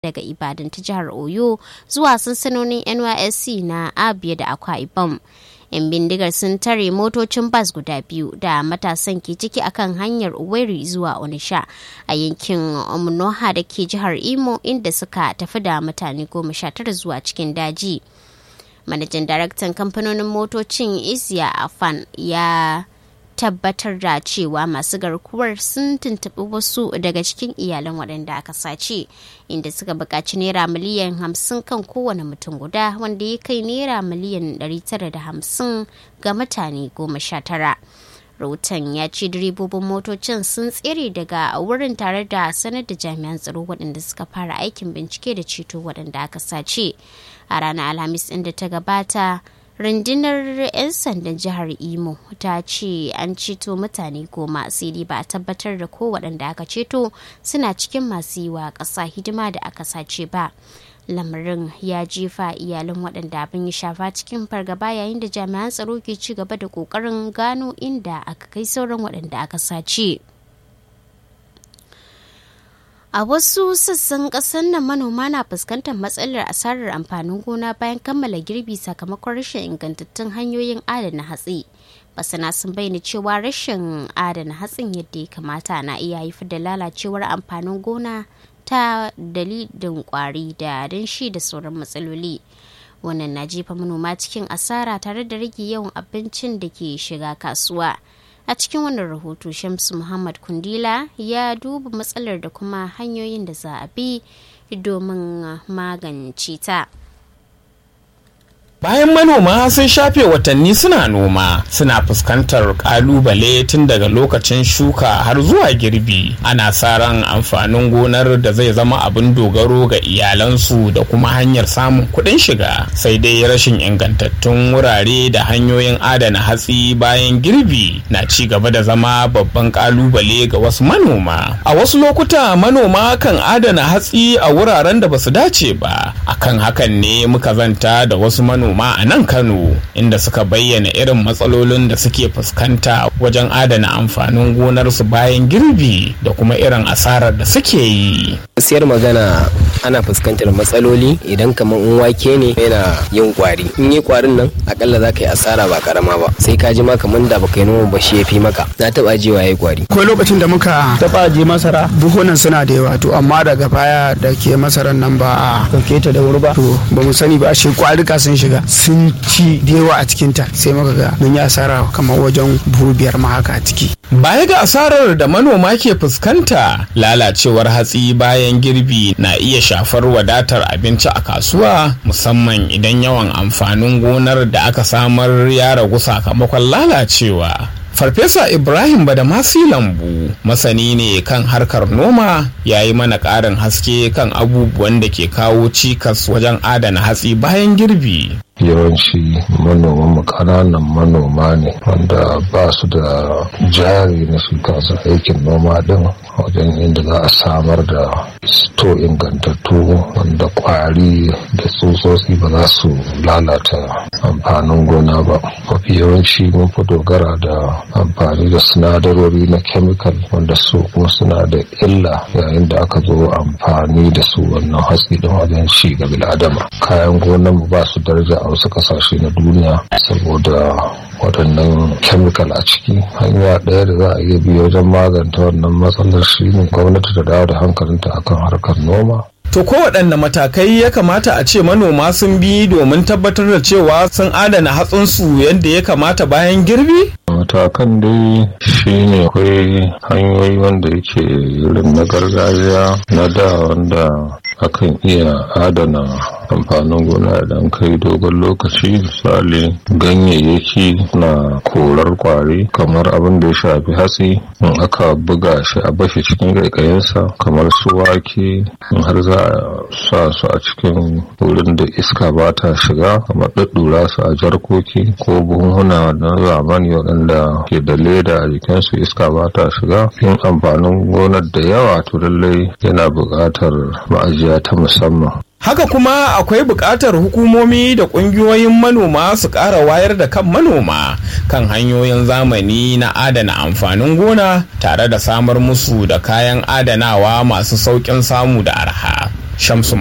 daga Ibadan ta jihar Oyo zuwa sansanonin NYSC na Abia da Akwa Ibom. 'Yan bindigar sun tare motocin bas guda biyu da matasan ke ciki akan hanyar Uweri zuwa Onisha a yankin Omunoha da ke jihar Imo inda suka tafi da mutane goma sha tara zuwa cikin daji. Manajan daraktan kamfanonin motocin Isiya Afan ya tabbatar da cewa masu garkuwar sun tuntuɓi wasu daga cikin iyalan waɗanda aka sace inda suka buƙaci naira miliyan hamsin kan kowane mutum guda wanda ya kai naira miliyan 950 ga mutane goma sha tara. rahoton ya ce direbobin motocin sun tsere daga wurin tare da sanar da jami'an tsaro waɗanda suka fara aikin bincike da ceto waɗanda aka sace a ranar alhamis inda ta gabata rundunar 'yan sandan jihar imo ta ce an ceto mutane goma sai dai ba a tabbatar da ko waɗanda aka ceto suna cikin masu yi wa ƙasa hidima da aka sace ba lamarin ya jefa iyalan waɗanda abin ya shafa cikin fargaba yayin da jami'an tsaro ke ci gaba da ƙoƙarin gano inda aka kai sauran waɗanda aka sace. A wasu sassan ƙasar nan manoma na fuskantar matsalar asarar amfanin gona bayan kammala girbi sakamakon rashin ingantattun hanyoyin adana hatsi. Masana sun bayyana cewa rashin adana hatsin yadda ya kamata na iya haifar da lalacewar amfanin gona ta dalilin kwari da danshi da sauran matsaloli. Wannan na jefa manoma cikin asara tare da rage yawan abincin da ke shiga kasuwa. a cikin wannan rahoto shamsu muhammad kundila ya duba matsalar da kuma hanyoyin da za a bi domin magance ta Bayan manoma sun shafe watanni suna noma suna fuskantar kalubale tun daga lokacin shuka har zuwa girbi ana sa ran amfanin gonar da zai zama abin dogaro ga iyalansu da kuma hanyar samun kuɗin shiga sai dai rashin ingantattun wurare da hanyoyin adana hatsi bayan girbi na ci gaba da zama babban kalubale ga wasu manoma a wasu lokuta manoma kan adana hatsi a wuraren da basu dace ba akan hakan ne muka zanta da wasu manoma manoma a nan Kano inda suka bayyana irin matsalolin da suke fuskanta wajen adana amfanin gonarsu bayan girbi da kuma irin asarar da suke yi. Siyar magana ana fuskantar matsaloli idan kamar in wake ne yana yin kwari. In yi kwarin nan akalla za ka yi asara ba karama ba sai ka ji ma kamar da baka yi noma ba shi ya fi maka. Na taɓa jewa ya kwari. Akwai lokacin da muka taɓa je masara buhunan suna da yawa to amma daga baya da ke masarar nan ba a ɗauke ta da wuri ba to ba mu sani ba shi kwarika sun shiga sun ci da yawa a cikinta sai muka ga mun yi asara kamar wajen buhu biyar ma haka a ciki. Baya ga asarar da manoma ke fuskanta lalacewar hatsi bayan girbi na iya shafar wadatar abinci a kasuwa musamman idan yawan amfanin gonar da aka samar ya ragu sakamakon lalacewa. Farfesa Ibrahim Badamasi Lambu masani ne kan harkar noma ya yi mana ƙarin haske kan abubuwan da ke kawo cikas wajen adana hatsi bayan girbi. yawanci manoman ƙananan manoma ne wanda ba su da jari na su kansu aikin noma din wajen inda za a samar da sto ingantattu wanda kwari da tsutsotsi ba za su lalata amfanin gona ba mafi yawanci mun fi dogara da amfani da sinadarori na chemical wanda su kuma suna da illa yayin da aka zo amfani da su wannan hatsi din wajen ci ga bil'adama kayan gonan ba su daraja a wasu kasashe na duniya saboda waɗannan chemical a ciki hanya ɗaya da za a iya bi wajen maganta wannan matsalar shi ne gwamnati ta dawo da hankalinta akan harkar noma To kowaɗanne matakai ya kamata a ce manoma sun bi domin tabbatar da cewa sun adana hatsinsu yadda ya kamata bayan girbi? matakan dai shine akwai hanyoyi wanda yake irin na gargajiya na da wanda akan iya adana amfanin gona idan kai dogon lokaci misali ganyayyaki na korar kwari kamar abin da ya shafi hatsi in aka buga shi a bashi cikin ƙaiƙayinsa kamar su wake in har za a sa su a cikin wurin da iska ba ta shiga kamar ɗaɗɗura su a jarkoki ko buhunhuna na zamani waɗanda ke da leda a jikinsu iska ba ta shiga yin amfanin gonar da yawa to lallai yana buƙatar ma'ajiya ta musamman Haka kuma akwai buƙatar hukumomi da ƙungiyoyin manoma su ƙara wayar da kan manoma kan hanyoyin zamani na adana amfanin gona tare da samar musu da kayan adanawa masu sauƙin samu da arha. shamsu